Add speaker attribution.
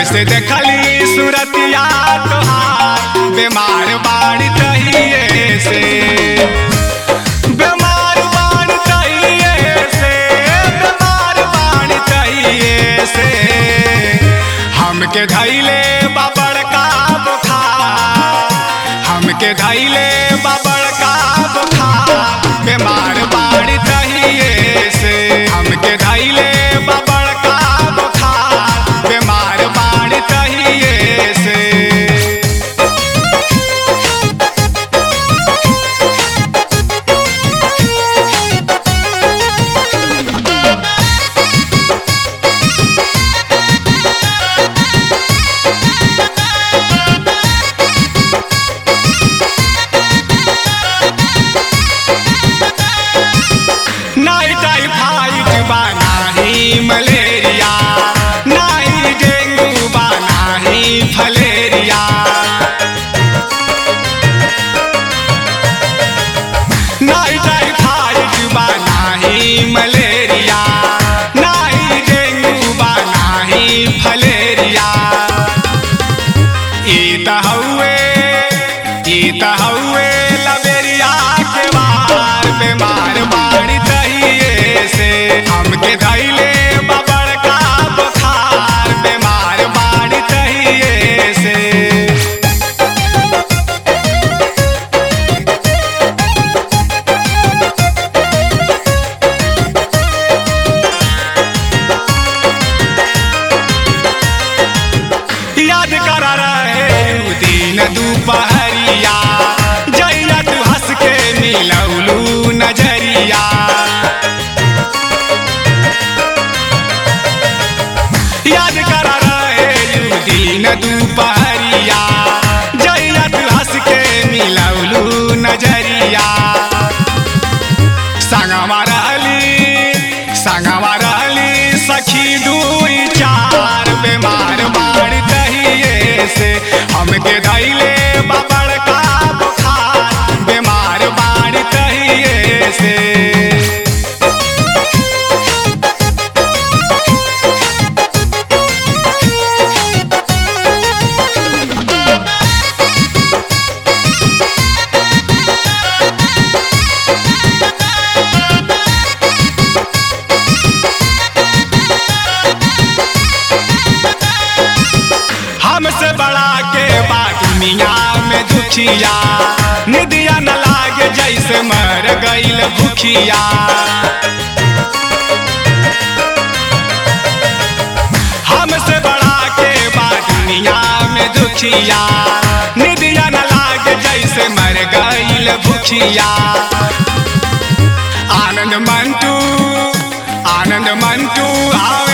Speaker 1: से देखली सूरतिया तोहार बीमार बाड़ी तहिए से बीमार बाड़ी तहिए से बीमार बाड़ी तहिए से हमके धैले बाबड़ का बुखार हमके धैले बाबड़ का बुखार बीमार बाड़ी तहिए से हमके धैले बाबड़ का बुखार बीमार बाड़ी तहिए से नाई टाइफाइड बा नाही मलेरिया नाही डेंगू बा नाही फलेरिया नाई टाइफाइड बा नाही मलेरिया नाही डेंगू बा नाही फलेरिया ई त हउए ई त हउए लबेरिया के वार बीमार बाड़ी तहिए से हमके धैले बबड़ का बुखार बीमार बाड़ी तहिए से याद कर रहे उ दिन दुपहरिया जैया तू हंस के मिलौलू नजरिया याद कर रहे उ दिन दुपहरिया जैया तू हंस के मिलौलू नजरिया संगवा रहली संगवा रहली सखी दुई चार बीमार बाड़ तहिए से हमके धैले बबड़ का बुखार बीमार बाड़ तहिए से हमसे बड़ा के बात दुनिया में दुखिया निदिया न लागे जैसे मर गईल भूखिया हमसे बड़ा के बात दुनिया में दुखिया निदिया न लागे जैसे मर गईल भूखिया आनंद मंटू आनंद मंटू आओ